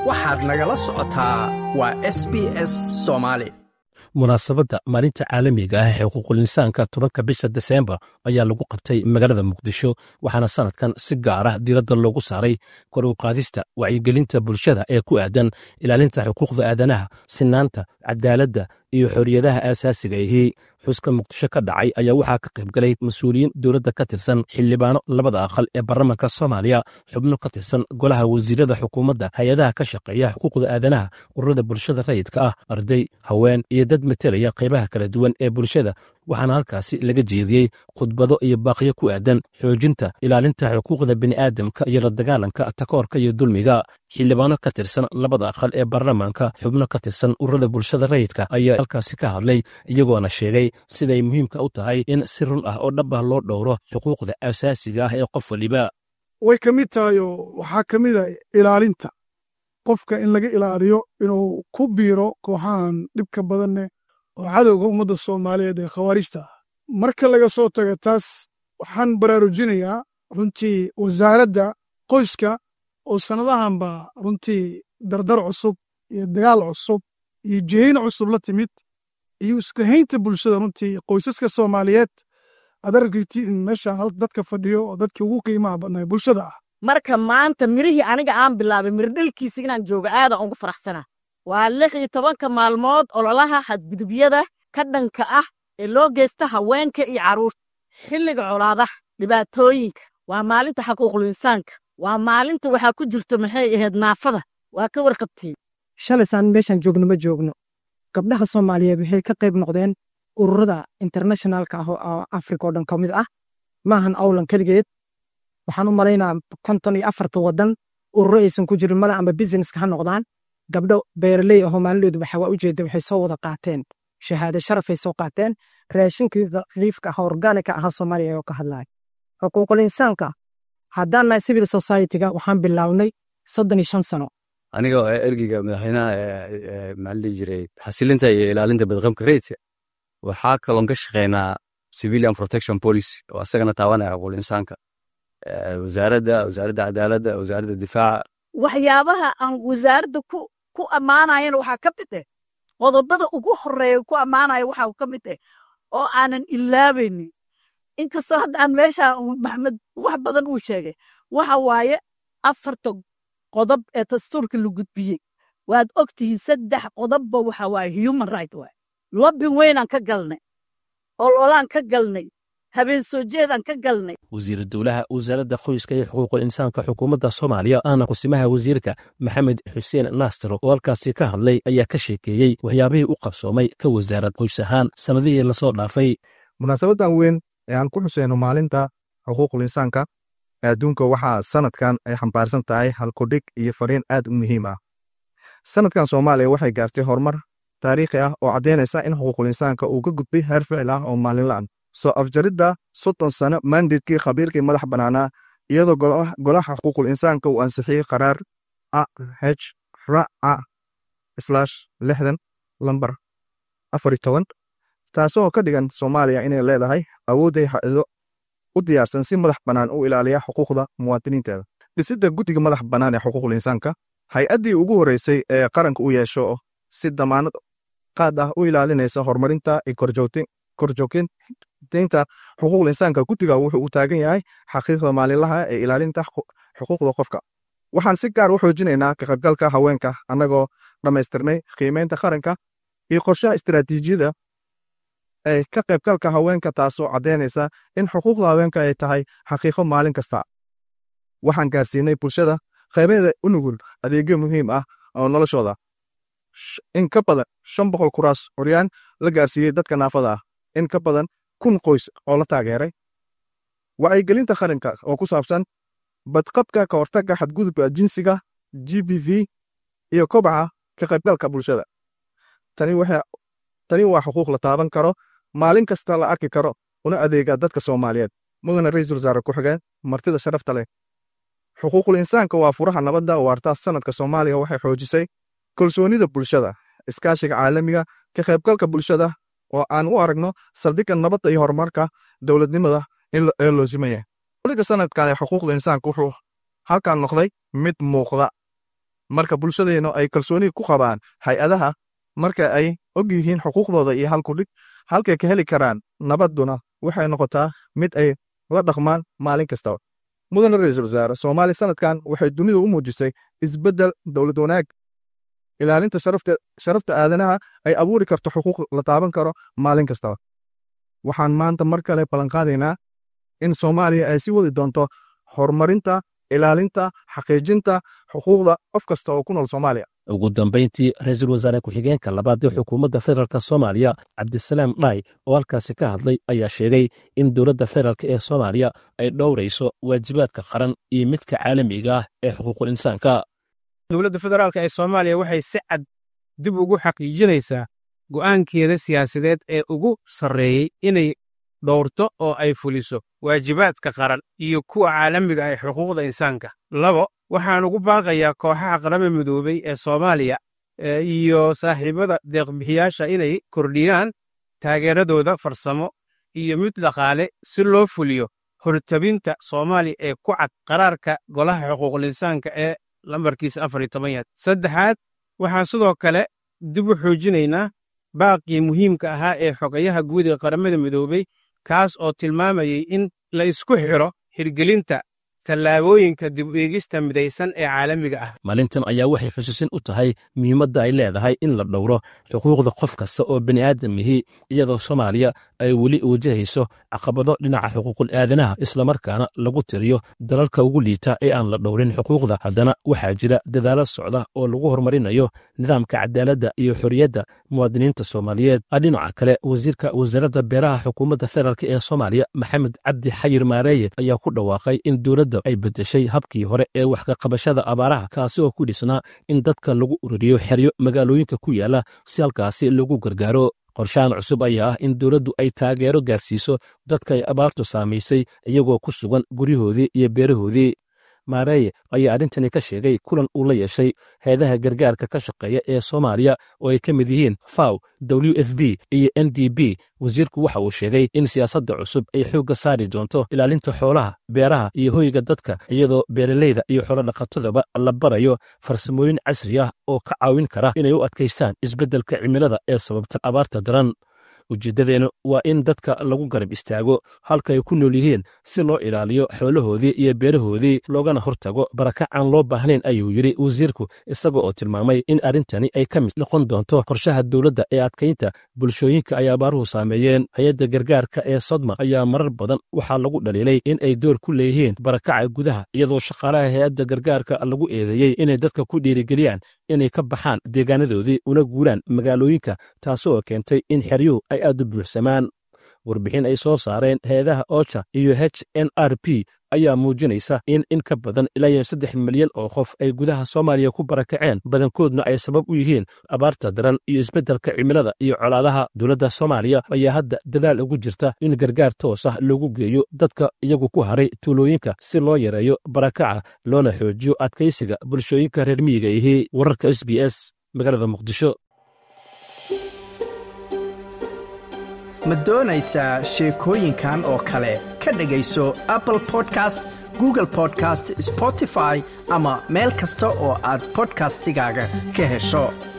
waxaad nagala socotaa waa s b s soomaali munaasabadda maalinta caalamiga ah ee xuquuqul insaanka tobanka bisha deseembar ayaa lagu qabtay magaalada muqdisho waxaana sanadkan si gaar ah diiradda loogu saaray kor u qaadista wacyigelinta bulshada ee ku aadan ilaalinta xuquuqda aadanaha sinaanta cadaaladda iyo xorriyadaha aasaasiga ihii xuska muqdisho ka dhacay ayaa waxaa ka qaybgalay mas-uuliyiin dowladda ka tirsan xildhibaano labada aqal ee baarlamaanka soomaaliya xubno ka tirsan golaha wasiirada xukuumadda hay-adaha ka shaqeeya xuquuqda aadanaha ururada bulshada rayidka ah arday haween iyo dad matelaya qaybaha kala duwan ee bulshada waxaana halkaasi laga jeediyey khudbado iyo baaqyo ku aadan xoojinta ilaalinta xuquuqda bini'aadamka iyo la dagaalanka takoorka iyo dulmiga xildhibaano ka tirsan labada aqal ee baarlamaanka xubno ka tirsan ururada bulshada rayidka ayaa halkaasi ka hadlay iyagoona sheegay siday muhiimka u tahay in si run ah oo dhab ah loo dhowro xuquuqda asaasiga ah ee qof waliba way ka mid tahay oo waxaa ka mid a ilaalinta qofka in laga ilaaliyo inuu ku biiro kooxahan dhibka badanne oo cadowga ummadda soomaaliyeed ee khawaarijta ah marka laga soo taga taas waxaan baraarujinayaa runtii wasaaradda qoyska oo sannadahanba runtii dardar cusub iyo dagaal cusub iyo jihayn cusub la timid iyo iskahaynta bulshada runtii qoysaska soomaaliyeed aad aragtiin meesha dadka fadhiyo oo dadkii ugu qiimaha badnaa bulshada ah marka maanta mirihii aniga aan bilaabay mirdhalkiisa inaan joogo aadaan ugu faraxsana waa lix iyo tobanka maalmood ololaha xadgudubyada ka dhanka ah ee loo geysta haweenka iyo carruurta xilliga colaadaha dhibaatooyinka waa maalinta xaquuqul insaanka waa maalinta waxaa ku jirto maxay ahayd naafada waa ka warqabteen shalaysaan meeshaan joogno ma joogno gabdhaha soomaaliyeed waxay ka qayb noqdeen ururada internationalka ah oo afrika oo dhan ka mid ah maahan awlan keligeed waxaan u malaynaa konton iyo afarta wadan ururo aysan ku jirin mala amba businesska ha noqdaan gabdho beeraley ahoo maalindoodu waxa waa ujeeda waxay soo wada qaateen shahaade sharafay soo qaateen raashinkii riifka ah organika ahaa soomaaliya ayoo ka hadlaya xuquuqul insaanka haddaan nahay civil society-ga waxaan bilownay soddon iyo shan sano aniga oo ergeyga madaxweynaha maxaa la dhihi jiray xasilinta iyo ilaalinta badqabka rayidka waxaa kaloon ka shaqeynaa civilian protection policy oo asagana taabanaya xuquuqul insaanka wasaaradda wasaaradda cadaaladda wasaaradda difaaca waxyaabaha aan wasaaradda ku ku ammaanayana waxaa ka mid eh qodobada ugu horeeya ku ammaanaya waxaa ka mid eh oo aanan ilaabaynin inkastoo hadda aan meesha maxamed wax badan uu sheegay waxa waaye afarta qodob ee dastuurka la gudbiyey waad ogtihiin saddex qodobba waxa waaye human right waaye lobbin weynaan ka galnay ololaan ka galnay habeen soo jeedaan ka galnay wasiiru dowlaha wasaaradda qoyska iyo xuquuqul insaanka xukuumadda soomaaliya aana kusimaha wasiirka maxamed xuseen naastir oo halkaasi ka hadlay ayaa ka sheekeeyey waxyaabihii u qabsoomay ka wasaarad qoys ahaan sannadihii lasoo dhaafay munaasabadan weyn ee aan ku xuseyno maalinta xuquuqul insaanka ee adduunka waxaa sanadkan ay xambaarsan tahay halkudhig iyo fariin aad u muhiim ah sanadkan soomaaliya waxay gaartay horumar taariikhi ah oo caddaynaysa in xuquuqul insaanka uu ka gudbay heer ficil ah oo maalinla'an soo afjaridda soddon sano mandidkii khabiirkii madax bannaanaa iyadoo golaha xuquuqul insaanka uu ansixiyey qaraar a h ra a slash lixdan lambar afar iyo toban taasoo ka dhigan soomaaliya inay leedahay awoodday ha-ado u diyaarsan si madax bannaan u ilaaliya xuquuqda muwaadiniinteeda dhisidda guddiga madax bannaan ee xuquuqul insaanka hay-addii ugu horreysay ee qaranka u yeesho si damaanad qaad ah u ilaalinaysa horumarinta iyo korjoogteynta xuquuqul insaanka guddiga wuxuu u taagan yahay xaqiiqda maalinlaha ee ilaalinta xuquuqda qofka waxaan si gaar u xoojinaynaa ka qaybgalka haweenka annagoo dhammaystirnay qiimeynta qaranka iyo qorshaha istiraatiijiyada ee ka qaybgalka haweenka taasoo caddaynaysa in xuquuqda haweenka ay tahay xaqiiqo maalin kasta waxaan gaarsiinay bulshada qaybeeda u nugul adeegyo muhiim ah oo noloshooda in ka badan shan boqol kuraas curyaan la gaarsiiyey dadka naafada ah in ka badan kun qoys oo la taageeray wacyigelinta qaranka oo ku saabsan badqabka ka hortagga xadgudubka jinsiga g b v iyo kobaca ka qaybgalka bulshada tani waa xuquuq la taaban karo maalin kasta la arki karo una adeega dadka soomaaliyeed mudana ra-iisul wasaare ku-xigeen martida sharafta leh xuquuqul insaanka waa furaha nabadda waartaas sanadka soomaaliya waxay xoojisay kalsoonida bulshada iskaashiga caalamiga ka qaybgalka bulshada oo aan u aragno saldhigga nabadda iyo horumarka dowladnimada ee loosimaya uliga sanadkan ee xuquuqda insaanka wuxuu halkan noqday mid muuqda marka bulshadeennu ay kalsooni ku qabaan hay-adaha marka ay og yihiin xuquuqdooda iyo halkudhig halkay ka heli karaan nabadduna waxay noqotaa mid ay la dhaqmaan maalin kastaba mudane ra-iisul wasaare soomaaliya sanadkan waxay dunida u muujisay isbeddel dowlad wanaag ilaalinta sharafta aadanaha ay abuuri karto xuquuq la taaban karo maalin kastaba waxaan maanta mar kale ballanqaadaynaa in soomaaliya ay sii wadi doonto horumarinta ilaalinta xaqiijinta xuquuqda qof kasta oo ku nool soomaaliya ugu dambayntii ra-iisul wasaare ku-xigeenka labaad ee xukuumadda federaalk soomaaliya cabdisalaam dhaay oo halkaasi ka hadlay ayaa sheegay in dowladda federaalk ee soomaaliya ay dhowrayso waajibaadka qaran iyo midka caalamiga ah ee xuquuqul insaanka dowladda federaalk ee soomaaliya waxay si cad dib ugu xaqiijinaysaa go'aankeeda siyaasadeed ee ugu sarreeyey inay dhowrto oo ay fuliso waajibaadka qaran iyo kuwa caalamiga ah ee xuquuqda insaanka labo waxaan ugu baaqayaa kooxaha qarama midoobey ee soomaaliya iyo saaxiibada deeqbixiyaasha inay kordhiyaan taageeradooda farsamo iyo mid dhaqaale si loo fuliyo hortabinta soomaaliya ee ku cad qaraarka golaha xuquuqul insaanka ee lambarkiisa afar iyo toban yaad saddexaad waxaan sidoo kale dib u xoojinaynaa baaqii muhiimka ahaa ee xogayaha guud ee qaramada midoobey kaas oo tilmaamayay in la isku xidho hirgelinta tallaabooyinka dib u eegista midaysan ee caalamiga ah maalintan ayaa waxay xusuusin u tahay muhiimadda ay leedahay in la dhowro xuquuqda qof kasta oo bini aadamihii iyadoo soomaaliya ay weli wajahayso caqabado dhinaca xuquuqul aadanaha islamarkaana lagu tiriyo dalalka ugu liita ee aan la dhowrin xuquuqda haddana waxaa jira dadaalo socda oo lagu horumarinayo nidaamka cadaaladda iyo xorriyadda muwaadiniinta soomaaliyeed dhinaca kale wasiirka wasaaradda beeraha xukuumadda federaalk ee soomaaliya maxamed cabdi xayir maareeye ayaa ku dhawaaqay in dowladda ay beddeshay habkii hore ee wax ka qabashada abaaraha kaasi oo ku dhisnaa in dadka lagu ururiyo xeryo magaalooyinka ku yaala si halkaasi lagu gargaaro qorshahan cusub ayaa ah in dowladdu ay taageero gaarsiiso dadka ay abaartu saamaysay iyagoo ku sugan guryahoodii iyo beerahoodii maareeye ayaa arrintani ka sheegay kulan uu la yeeshay heedaha gargaarka ka shaqeeya ee soomaaliya oo ay ka mid yihiin faw w f b iyo n d b wasiirku waxa uu sheegay in siyaasadda cusub ay xoogga saari doonto ilaalinta xoolaha beeraha iyo hoyga dadka iyadoo beeraleyda iyo xoolodhaqatadaba la barayo farsamooyin casri ah oo ka caawin kara inay u adkaystaan isbeddelka cimilada ee sababta abaarta daran ujeeddadeennu waa in dadka lagu garab istaago halka ay ku nool yihiin si loo ilaaliyo xoolahoodii iyo beerahoodii loogana hortago barakac aan loo baahnayn ayuu yidhi wasiirku isaga oo tilmaamay in arrintani ay ka mid noqon doonto qorshaha dowladda ee adkaynta bulshooyinka ay abaaruhu saameeyeen hay-adda gargaarka ee sodma ayaa marar badan waxaa lagu dhaliilay in ay door ku leeyihiin barakaca gudaha iyadoo shaqaalaha hay-adda gargaarka lagu eedeeyey inay dadka ku dhiirigeliyaan inay ka baxaan deegaanadoodii una guuraan magaalooyinka taasoo keentay in xeryuhu ay aad u buuxsamaan warbixin ay soo saareen heedaha ocha iyo h n r p ayaa muujinaysa in in ka badan ilaa iyo saddex milyan oo qof ay gudaha soomaaliya ku barakaceen badankoodna ay sabab u yihiin abaarta daran iyo isbeddelka cimilada iyo colaadaha dowladda soomaaliya ayaa hadda dadaal ugu jirta in gargaar toos ah loogu geeyo dadka iyagu ku haray tuulooyinka si loo yareeyo barakaca loona xoojiyo adkaysiga bulshooyinka reer miyiga ihii wararka s b s magaalada muqdisho ma doonaysaa sheekooyinkan oo kale ka dhegayso apple podcast google podcast spotify ama meel kasta oo aad bodkastigaaga ka hesho